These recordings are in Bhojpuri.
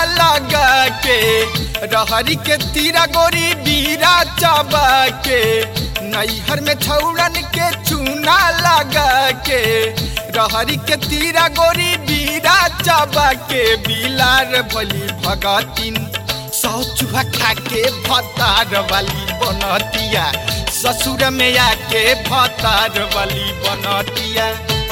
लगा के रहरी के तीरा गोरी बीरा चबा के नैहर में छौड़न के चूना लगा के रहरी के तीरा गोरी बीरा चबा के बिलार भली भगतिन सौ चूहा खा के भतार वाली बनतिया ससुर में आके भतार वाली बनतिया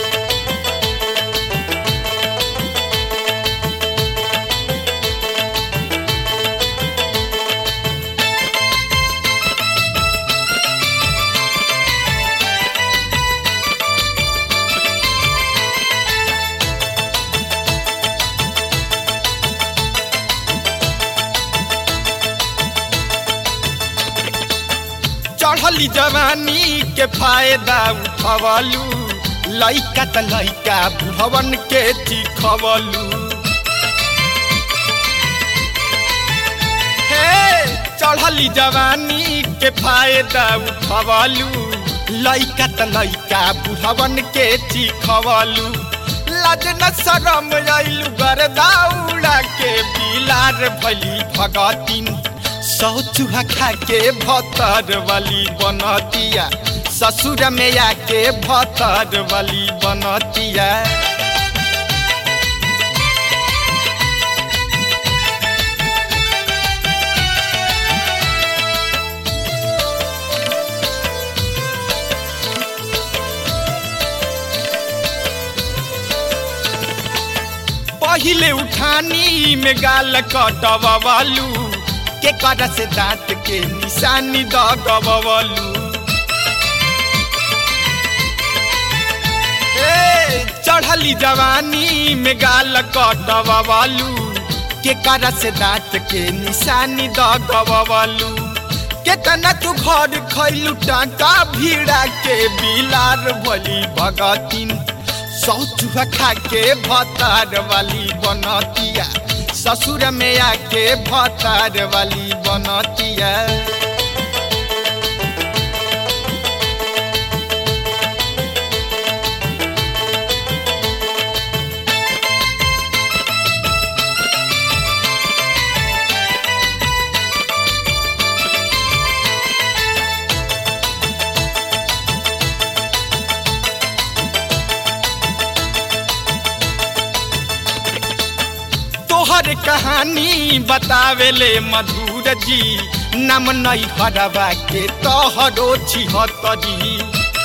चढ़ली जवानी के फायदा उठवलू लइका त लइका बुढ़वन के चिखवलू हे चढ़ली जवानी के फायदा उठवलू लइका त लइका बुढ़वन के चिखवलू लाज न शरम आइलू गरदा उड़ा के बिलार भली भगतिन सौ चूहा खा के भतर वाली बनतिया ससुर में आके भतर वाली बनतिया पहिले उठानी में गाल कटवालू के कर से दांत के निशानी दगवलू चढ़ली जवानी में गाल कटवालू के कर से दांत के निशानी दगवलू केतना तू घर खैलू टाका भीड़ा के बिलार भली भगतिन सौ चूहा खा के भतार वाली बनतिया ससुर में आके भतार वाली बनतिया तोहर कहानी बतावेले मधुर जी नम नहीं हरवा के तोहरो छिहतरी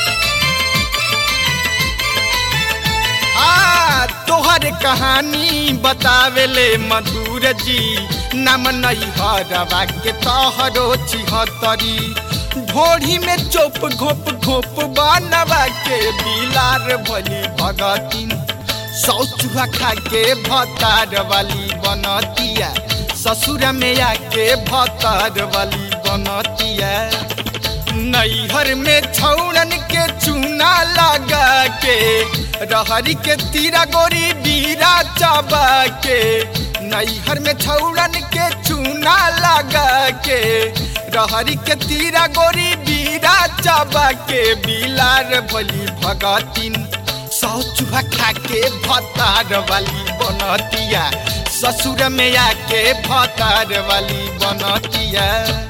आ तोहर कहानी बतावेले मधुर जी नम नहीं हरवा के तोहरो छिहतरी ढोढ़ी में चोप घोप घोप बनवा के बिलार भली भगतिन सौ चूहा खा के भतार वाली बनतिया ससुर में आके भतार वाली बनतिया नैहर में छौड़न के चूना लगा के रहरी के तीरा गोरी बीरा चबा के नैहर में छौड़न के चूना लगा के रहरी के तीरा गोरी बीरा चबा के बिलार भली भगतिन सौ चूहा खा के भतार वाली बनतिया ससुर में आके भतार वाली बनतिया